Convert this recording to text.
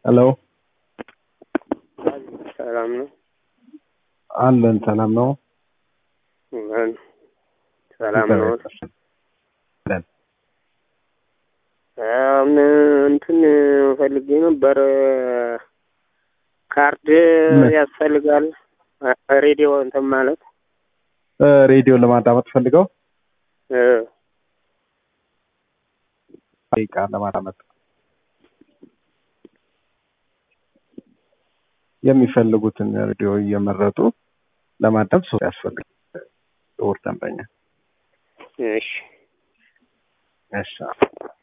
ሄሎ ሰላም ነው አለን። ሰላም ነው። ምን ሰላም ነው። አለን። አሁን እንትን ፈልጌ ነበር። ካርድ ምን? ያስፈልጋል። ሬዲዮ እንትን ማለት እ ሬዲዮ ለማዳመጥ ፈልገው እ ደቂቃ ለማዳመጥ የሚፈልጉትን ሬዲዮ እየመረጡ ለማዳመጥ ሰው ያስፈልጋል። ጥቁር ደንበኛ እሺ እሺ